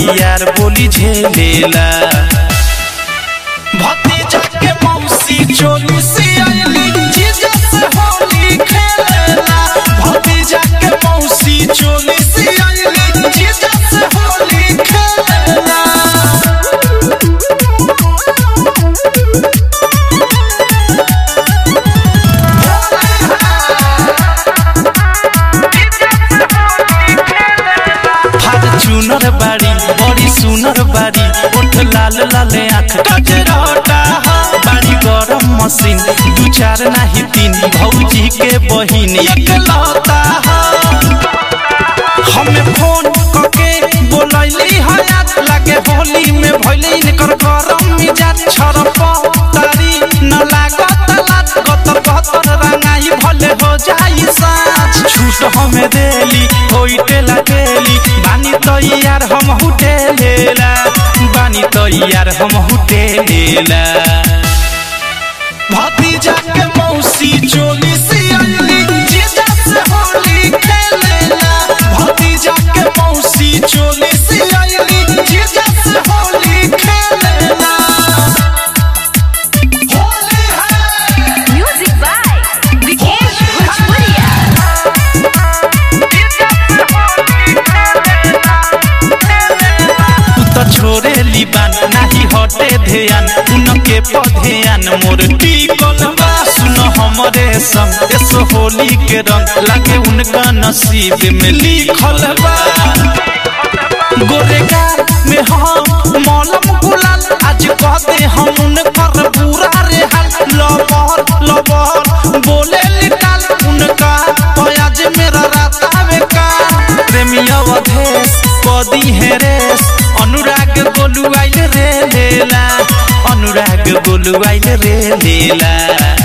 यार बोली झेलेला भतीजा के मौसी चोली से आइली जीजा से होली खेलेला भतीजा के मौसी चोली से आइली जीजा से होली खेलेला चुनर बाड़ी बड़ी सुनर बाड़ी ओठ लाल लाल आँख कजरटा बाड़ी गरम मशीन दू चार नाही तीन भौजी के बहिन एक लौता हमें फोन करके बोलैली हयात लागे होली में भइले इनकर गरम मिजाज छरप तारी न लागत लात गत गतर रंगाई भले हो जाई साँझ छूट हमें देली होइटे लागेली बानी तैयार हम हुटे लेला बानी तैयार हम हुटे लेला भतीजा के मौसी चोली से आइली जीजा से होली खेलेला भतीजा के मौसी चोली से आइली जीजा से होली खेलेला होली है Music by Vikesh Bhojpuria. तू तो छोरे लिबान नाही हटे ध्यान उनके पधेयान मोर टिकल बा सुन हमरे संग एस होली के रंग लागे उनका नसीब में लिखल बा गोरेगार में हम मौलम गुलाल आज कहते हम उनकर पूरा रे हाल लबर लबर बोले निकाल उनका आज मेरा राता में का प्रेमी अवधेश कदी है रेस अनुराग बोलू आइल रे लेला अनुराग बोलू आइल रे लेला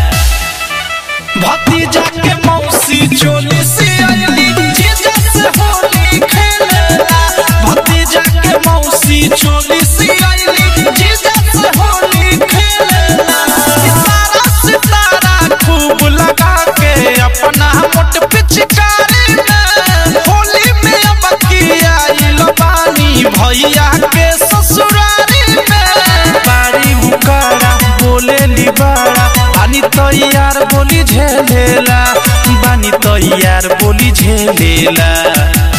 भतीजा के मौसी चोली से आइली जीजा से होली खेलेला भतीजा के मौसी चोली से आइली जीजा से होली खेलेला सितारा सितारा खूब लगा के अपना मोट पिचकारी में होली में अब की आइल बानी भैया के ससुरारी में बारी उकारा बोले लिबारा बानी तैयार बोली झेलेला बानी तैयार बोली झेलेला